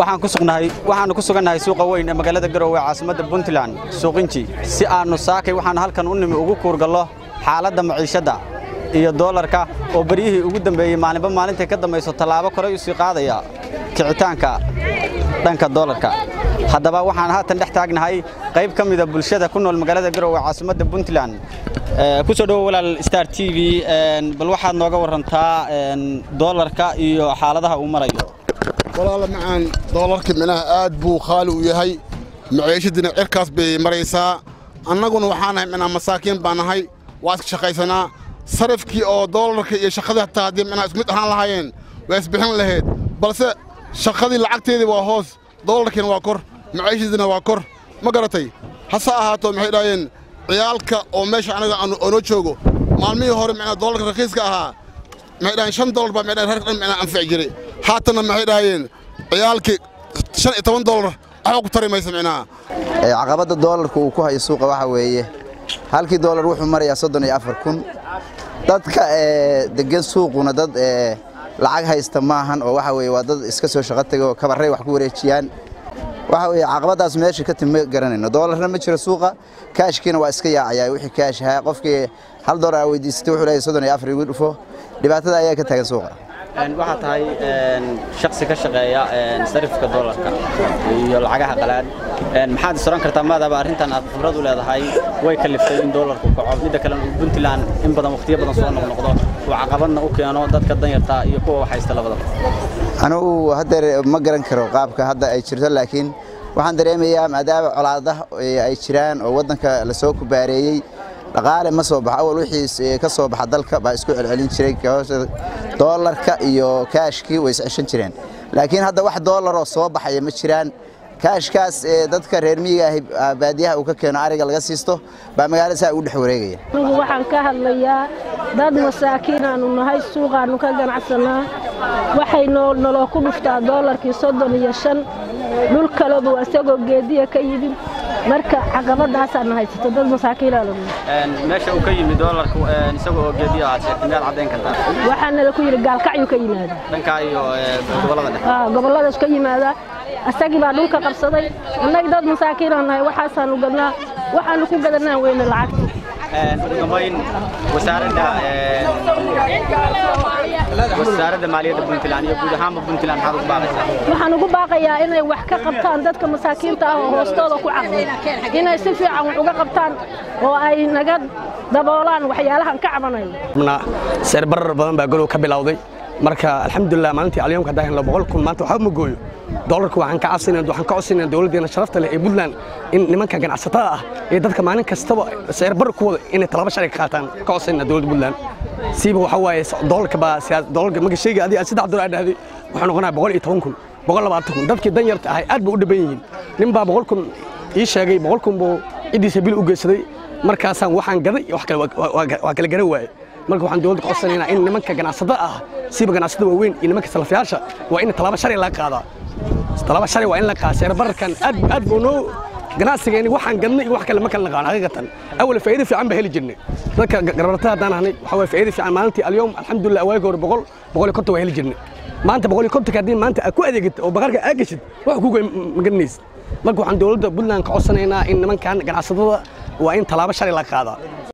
waxaannu ku sugannahay suuqa weyn ee magaalada garowe ee caasimadda puntland suuqinji si aannu saakay waxaannu halkan u nimi ugu kuurgallo xaaladda maciishadda iyo doolarka oo beryihii ugu dambeeyey maalinba maalintay ka dambayso tallaabo koray u sii qaadaya kicitaanka dhanka doolarka haddaba waxaan haatan dhex taagnahay qayb ka mida bulshada ku nool magaalada garowe ee caasimadda puntland ku soo dhowo walaal star t v bal waxaad nooga warantaa doolarka iyo xaaladaha uu marayo walaala macaan doolarka minaha aad buu khaali u yahay maciishadiina cirkaas bay maraysaa annaguna waxaa nahay minaa masaakiin baa nahay waa iska shaqaysanaa sarifkii oo doolarka iyo shaqadii hataa haddii minaa isku mid ahaan lahaayeen waa isbixin lahayd balse shaqadii lacagteedii waa hoos doolarkiina waa kor maciishadiina waa kor ma garatay hase ahaato maxay dhaaheen ciyaalka oo meesha anaga oonoo joogo maalmihii hore minaa doolarka rakiiska ahaa maxay dhaheen shan doolar baa maxay dhaheen reerka dhan minaa anfici jiray haatanna maxay dhahayeen ciyaalkii shan iyo toban doolar waxba ku tari maysa micnaha caqabadda doolarka uu ku hayo suuqa waxaa weeye halkii doolar wuxuu marayaa soddon iyo afar kun dadka degan suuquna dad lacag haysta maahan oo waxa weye waa dad iska soo shaqo taga oo kabarray wax ku wareejiyaan waxa weye caqabaddaas meesha ka timi ma garanayno doolarna ma jiro suuqa kaashkiina waa iska yaacayaa wixii kaash ahaa qofkii hal doolar aa weydiisatay wuxuu leeyahay soddon iyo afar igu dhufo dhibaatada ayaa ka taagan suuqa waxaa tahay shaksi ka shaqeeya sarifka doolarka iyo lacagaha qalaad maxaad is oran kartaa maadaaba arrintan aad khibrad u leedahay way kaliftay in doolarku kaco midda kale puntland in badan wakhtiyo badan soo noqnoqdo uu caqabadna u keeno dadka danyarta iyo kuwa wax haysta labadaba anugu haddeer ma garan karo qaabka hadda ay jirto laakiin waxaan dareemayaa maadaama colaadaha ay jiraan oo waddanka la soo kubaareeyey dhaqaale ma soo baxo awal wixii ka soo baxa dalka baa isku celcelin jiray doolarka iyo kaashkii way isceshan jireen laakiin hadda wax doolaroo soo baxaya ma jiraan kaashkaas dadka reer miyiga ah baadiyaha uu ka keeno ariga laga siisto baa magaalada saa ugu dhex wareegaya anigu waxaan ka hadlayaa dad masaakiin aanu nahay suuqaannu ka ganacsanaa waxay noloo ku dhuftaa doolarkii soddon iyo shan dhul kalebu isagoo geediya ka yimid marka caqabadaasaana haysato dad masaakiinaanu meesha uu ka yimid doolarku isagoo oo geediya aad sheegtay miyaad caddayn kartaa waxaana ku yidhi gaalkacyuu ka yimaada dhankaa iyo gobollada dhexe gobolladaas ka yimaada asagii baa dhulka qabsaday annaga dad masaakiinaan nahay waxaasaanu gadnaa waxaanu ku gadanaan weyne lacagta ugu dambayn wasaaradda wasaaradda maaliyadda puntland iyo guud ahaanba puntland maxaad ugu baaqaysaa waxaan ugu baaqayaa inay wax ka qabtaan dadka masaakiinta ah oo hoostooda ku caqday inay si fiican wax uga qabtaan oo ay naga daboolaan waxyaalahan ka cabanayo seer barar badan baa golow ka bilowday marka alxamdulilah maalintii alyomka haddaan helno boqol kun maanta waxba ma gooyo doolarka waxaan ka cabsanayna waxaan ka codsanayna dowladdeena sharafta leh ee puntland in nimanka ganacsatada ah ee dadka maalin kastaba seer bar ku wada inay talaba sharci ka qaataan ka codsanayna dowladda puntland siiba waxa waaye doolarka baa doolarka marka shayga adiga aad saddex dolar aad dhahday waxaa noqonaya boqol iyo toban kun boqol labaatan kun dadkii dan yarta ahay aad bay u dhiban yihiin nin baa boqol kun ii sheegay boqol kun buu ciddiisa bil u geysaday markaasaan waxaan gaday wax kale waa kala garan waaye marka waxaan dowladda ka codsanaynaa in nimanka ganacsatada ah siiba ganacsatada waaweyn iyo nimanka salafiyaasha waa in talaaba sharci laga qaadaa talaaba sharci waa in la qaadaa seer bararkan aad aad buu noo ganacsigeeni waxaan gadnay iyo wax kale ma kala naqaan xaqiiqatan awal faa'iido fiican baa heli jirnay dadka garbarata haddaan ahnay waxaa waye faa'iido fiican maalintii alyoom alxamdulilah waagi hore boqol boqol iyo konton waa heli jirnay maanta boqol iyo kontonka haddii maanta aad ku adeegid oo baqarka aad geshid wax kuga magaranaysid marka waxaan dowladda puntland ka codsanaynaa in nimankan ganacsatada waa in talaabo sharci laga qaadaa